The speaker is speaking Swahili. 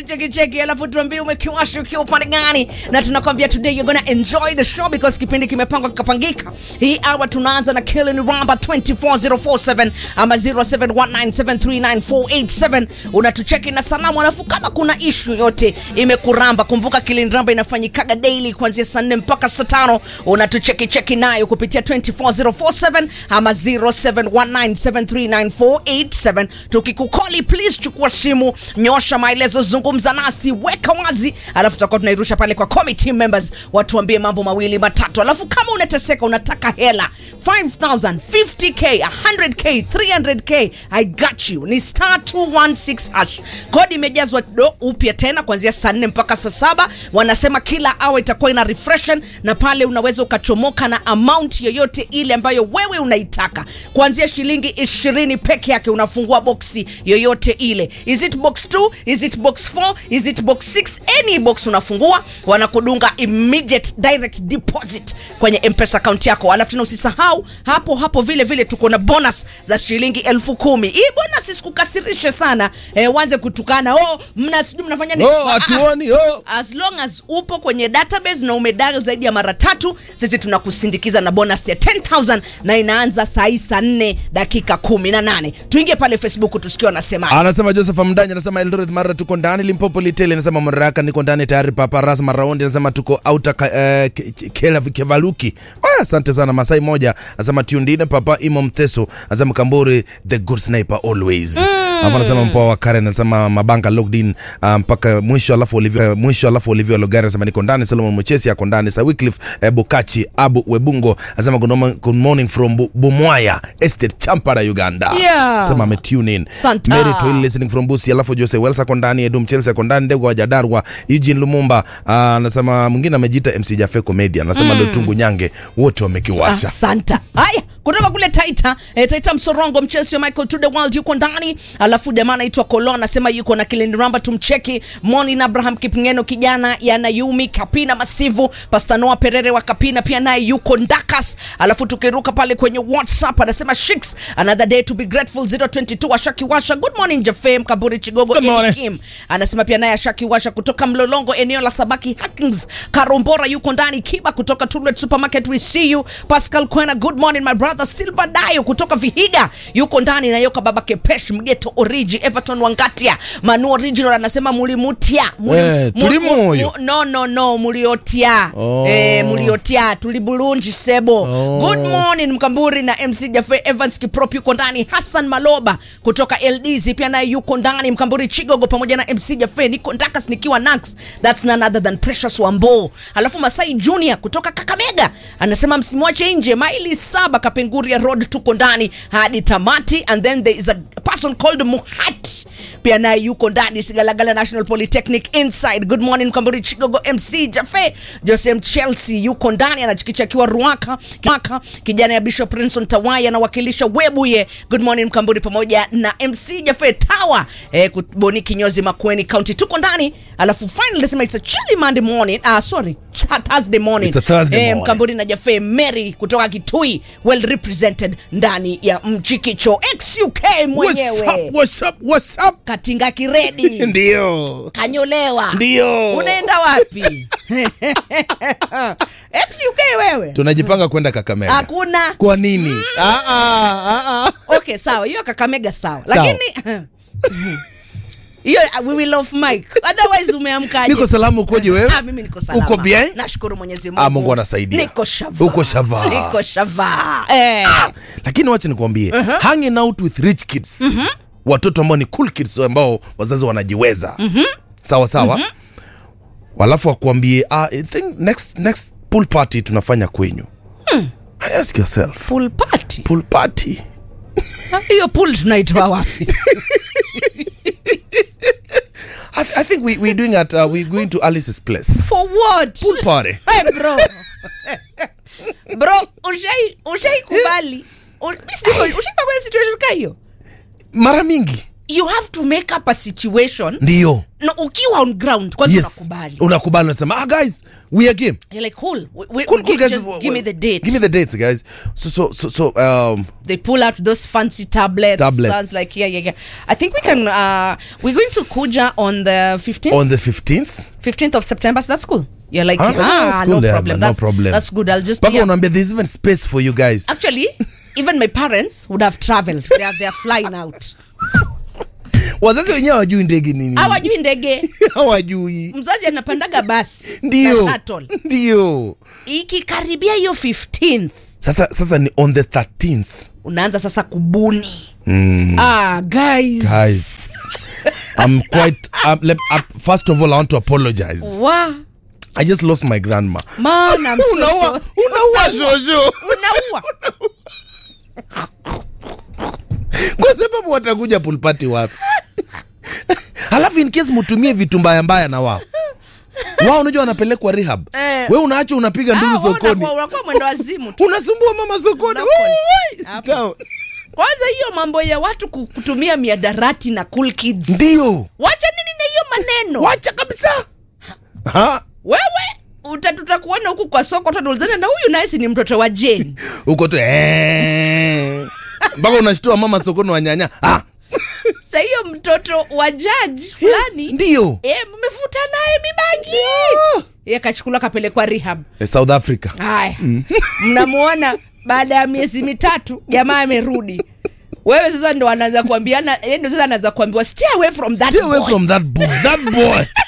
cheki cheki, alafu tuambie umekiwasha ukiwa upande gani, na tunakwambia today you're gonna enjoy the show because kipindi kimepangwa kikapangika. Hii hour tunaanza na Killing Ramba 24047 ama 0719739487 unatucheki na salamu, alafu kama kuna issue yote imekuramba, kumbuka Killing Ramba inafanyikaga daily kuanzia saa 4 mpaka saa 5, unatucheki cheki nayo kupitia 24047 ama 0719739487 tukikukoli please chukua simu nyosha maelezo zungumza nasi weka wazi alafu tutakuwa tunairusha pale kwa committee members watuambie mambo mawili matatu alafu kama unateseka unataka hela 5000 50k 100k 300k i got you ni star 216 hash kodi imejazwa do upya tena kuanzia saa 4 mpaka saa saba wanasema kila awa itakuwa ina refreshen na pale unaweza ukachomoka na amount yoyote ile ambayo wewe unaitaka kuanzia shilingi 20 peke yake unafungua boksi yoyote ile is it box 2 is it box 4 is it box 6 any box unafungua wanakudunga immediate direct deposit kwenye mpesa account yako alafu tena usisahau hapo hapo vile vile tuko na bonus za shilingi elfu kumi hii bonus isikukasirishe sana eh, wanze kutukana oh mna sijui mnafanya nini Oh, hatuoni oh. as long as upo kwenye database na umedial zaidi ya mara tatu sisi tunakusindikiza na bonus ya 10000 na inaanza saa hii saa 4 dakika 18 tuingie pale facebook tusikie wanasema anasema joseph mdanya anasema eldoret mara tuko ndani limpopo litele anasema maraka niko ndani tayari paparas maraundi anasema tuko auta ka, eh, ke- ke- kela kevaluki Aya, asante sana masai moja anasema tiundine papa imo mteso anasema kamburi the good sniper always Alafu anasema mpoa wa karen anasema mabanga locked in ah, mpaka mwisho alafu olivia mwisho alafu olivia logari anasema niko ndani solomon mchesi ako ndani sa wycliffe eh, bukachi abu webungo anasema good morning- good morning from Bu- bumwaya estate champara uganda Yeah. anasema ame tune in Santa. Mary Toili listening from Busi, alafu Jose Wells ako ndani, Edum Chelsea ako ndani, Ndego wa Jadarwa, Eugene Lumumba ah, anasema mwingine amejiita MC Jafe Comedian anasema mm. Lutungu Nyange wote wamekiwasha. Ah, santa haya kutoka kule taita eh, taita msorongo mchelsea michael to the world yuko ndani alafu jamaa anaitwa kolo anasema yuko na kilindi ramba tumcheki monin abraham kipngeno kijana ya nayumi kapina masivu pastanoa perere wa kapina pia naye yuko ndakas alafu tukiruka pale kwenye whatsapp anasema shiks another day to be grateful 022 ashaki washa good morning jafem kaburi chigogo Good morning. Kim anasema pia naye ashaki washa kutoka mlolongo eneo la sabaki hackings karombora yuko ndani kiba kutoka Tullet supermarket we see you pascal kwena good morning my brother silver dayo kutoka vihiga yuko ndani na yoka baba kepesh mgeto origi everton wangatia manu original anasema mulimutia Muli- Eh, mu- tulimu mu- huyo. mu- no no no muliotia Oh. eh, muliotia tulibulunji sebo Oh. good morning mkamburi na mc jafe evans kiprop yuko ndani hassan maloba kutoka ldz pia naye yuko ndani mkamburi chigogo pamoja na mc jafe niko ndakas nikiwa nax thats none other than precious wambo alafu masai junior kutoka kakamega anasema msimwache nje maili saba kapenguria road tuko ndani hadi tamati and then there is a person called muhat pia naye yuko ndani sigalagala national polytechnic inside good morning mkamburi chigogo mc jafe josem chelsea yuko ndani anachikicha akiwa ruaka Ruaka. kijana ya bishop prinson tawai anawakilisha webuye good morning mkamburi pamoja na mc jafe tawa eh, kuboni kinyozi makweni county tuko ndani alafu finally nasema it's a chilly monday morning ah, sorry Th- thursday morning It's a Thursday morning. mkamburi na jafe mary kutoka kitui well represented ndani ya mchikicho xuk What's mwenyewe up, what's up, what's up? katinga kiredi Ndio. kanyolewa Ndio. unaenda wapi xuk wewe Tunajipanga kwenda Kakamega. hakuna Kwa nini? Ah, ah, ah, ah. okay sawa hiyo kakamega sawa Sawa. lakini hiyo uh, we will off mic otherwise umeamkaje Niko salama ukoje wewe? Ah, mimi niko salama. Uko bien? Nashukuru Mwenyezi Mungu. Ah, Mungu anasaidia. Niko shava. Uko shava. Niko shava. Eh. Lakini wacha nikwambie, hanging out with rich kids. Watoto ambao ni cool kids ambao wazazi wanajiweza. Sawa sawa. Walafu wakuambie, ah, I think next next pool party tunafanya kwenyu. Ask yourself. Pool party. Pool party. Ah, Hiyo pool tunaitoa wapi? I, I think we we're doing at uh, we're going to Alice's place. For what? Pool party. Hey bro. bro, ushai ushai kubali. U- mimi sijui- Ushai kubali situation kama hiyo? Mara mingi You have to make up a situation ndio no, ukiwa on ground kwanza yes unakubali unakubali unasema ah guys we are game You're like cool, we, we, cool, cool give, guys just give me the date give me the dates guys so so so so um they pull out those fancy tablets. Tablets. Sounds like yeah, yeah, yeah. I think we can. Uh, we're going to Kuja on the fifteenth, on the 15th fifteenth of September. So that's cool. You're like, Ah, ah, that's no cool, yeah, problem. man, no that's problem. That's good. I'll just. mpaka Yeah. unaambia there's even space for you guys Actually, even my parents would have traveled. They are they are flying out. wazazi wenyewe hawajui ndege nini Hawajui ndege. hawajui Mzazi anapandaga basi. ndio na shuttle. ndio Ikikaribia hiyo 15th sasa sasa ni on the 13th unaanza sasa kubuni. Ah, guys. guys i'm quite um, let, uh, first of all i want to apologize Wa, i just lost my grandma man, I'm so unaua sorry. unaua shosho Unaua. kwa sababu watakuja pulpati wapi halafu in case mutumie vitu mbaya mbaya na wao wao unajua wanapelekwa rehab Eh. we unaacha unapiga nduru Ah, wewe sokoni unakuwa- unakuwa mwendo wazimu tu. unasumbua mama sokoni Unakuwa- Wai, wai, Hapo. town. kwanza hiyo mambo ya watu ku- kutumia miadarati na cool kids ndio wacha nini na hiyo maneno wacha kabisa Ha? wewe uta- tutakuona huku kwa soko tutaulizana na huyu naye si ni mtoto wa jeni uko tu eh. mpaka unashtua mama sokoni wa nyanya ah, sa hiyo mtoto wa jaji yes, fulani ndio e, mmefuta naye mibangi Ah. ye kachukuliwa kapelekwa rehab Eh, south africa haya mnamuona baada ya miezi mitatu jamaa amerudi wewe sasa ndo anaanza kuambiana yeye ndo sasa anaanza kuambiwa stay away from that stay away boy. from that boy that boy